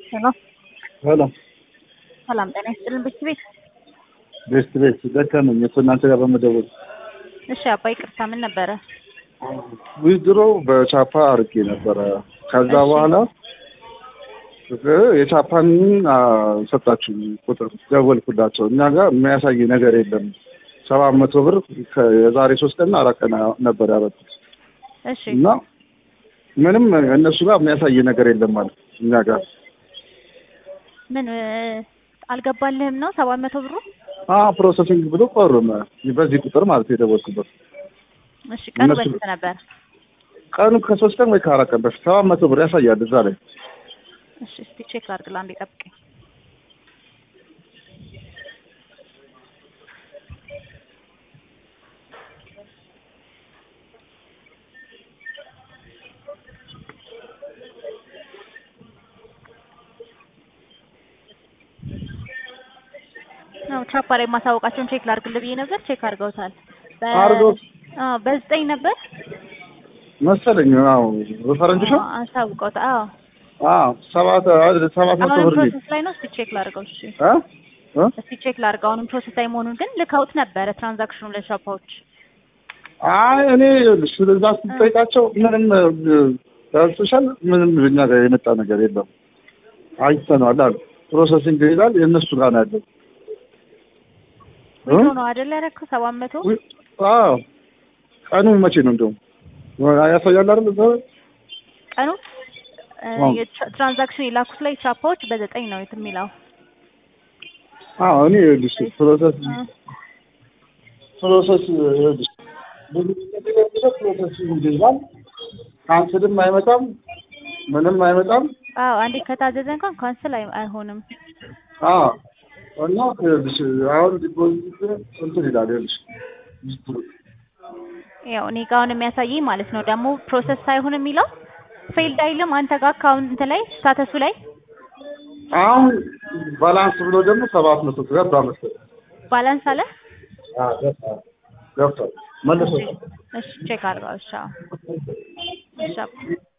ሄሎ ሄሎ ሰላም ጤና ይስጥልን ቤት ቤት ቤስት ቤት ደከመኝ እኮ እናንተ ጋር በመደወል እሺ አባ ይቅርታ ምን ነበረ ዊዝድሮ በቻፓ አርጌ ነበረ ከዛ እሺ። በኋላ የቻፓን ሰጣችሁ ቁጥር ደወልኩላቸው እኛ ጋር የሚያሳይ ነገር የለም ሰባት መቶ ብር ከ- የዛሬ ሶስት ቀንና አራት ቀን ነበር ያበጡት እሺ እና ምንም እነሱ ጋር የሚያሳይ ነገር የለም ማለት እኛ ጋር ምን እ፣ አልገባልህም ነው ሰባት መቶ ብሩ አ ፕሮሰሲንግ ብሎ ቆርም በዚህ ቁጥር ማለት የደወልኩበት እሺ ቀኑ እነሱ- በስንት ነበር ቀኑ ከሶስት ቀን ወይ ከአራት ቀን በፊት ሰባት መቶ ብር ያሳያል እዛ ላይ እሺ እስቲ ቼክ ላድርግ ለአንዴ ጠብቀኝ አዎ ቻፓ ላይ ማሳወቃቸውን ቼክ ላድርግልህ ብዬ ነበር ቼክ አድርገውታል በ- አድርገውት- አዎ በዘጠኝ ነበር መሰለኝ አዎ በፈረንጆች ነው አዎ አሳውቀውታል አዎ አዎ ሰባት አይደል ሰባት መቶ አሁንም ብር ነው ፕሮሰስ ላይ ነው እስቲ ቼክ ላድርገው እሺ እ እ እስቲ ቼክ ላድርገው አሁንም ፕሮሰስ ላይ መሆኑን ግን ልከውት ነበረ ትራንዛክሽኑ ለሻፓዎች አይ እኔ ስለዛ ስትጠይቃቸው ምንም ሶሻል ምንም እኛ ጋር የመጣ ነገር የለም አይተነዋል አሉ ፕሮሰሲንግ ይላል የእነሱ ጋር ነው ያለው እ? ዊድሮ ነው አይደል ያደረግከው ሰባት መቶ ዊ- አዎ ቀኑ መቼ ነው እንደውም ያሳያል አይደል እዛ ላይ? ቀኑ እ፣ አዎ። የትራ- ትራንዛክሽን የላኩት ላይ ቻፓዎች በዘጠኝ ነው የት የሚለው አዎ እኔ ይኸውልሽ ፕሮሰስ እ፣ ፕሮሰስ ይኸውልሽ ብዙ ጊዜ ፕሮሰስ ይላል ካንስልም አይመጣም ምንም አይመጣም አዎ አንዴ ከታዘዘ እንኳን ካንስል አይ- አይሆንም አዎ እና ይኸውልሽ አሁን ዲፖዚት እንትን ይላል ይኸውልሽ ያው እኔ ጋር አሁን የሚያሳየኝ ማለት ነው ደግሞ ፕሮሰስ ሳይሆን የሚለው ፌልድ አይልም አንተ ጋር አካውንት ላይ ስታተሱ ላይ አሁን ባላንስ ብሎ ደግሞ ሰባት መቶ ገባ መሰለኝ ባላንስ አለ አዎ ገብቷል ገብቷል መልሶ እሺ ቼክ አድርገው እሺ አዎ እሺ አባ።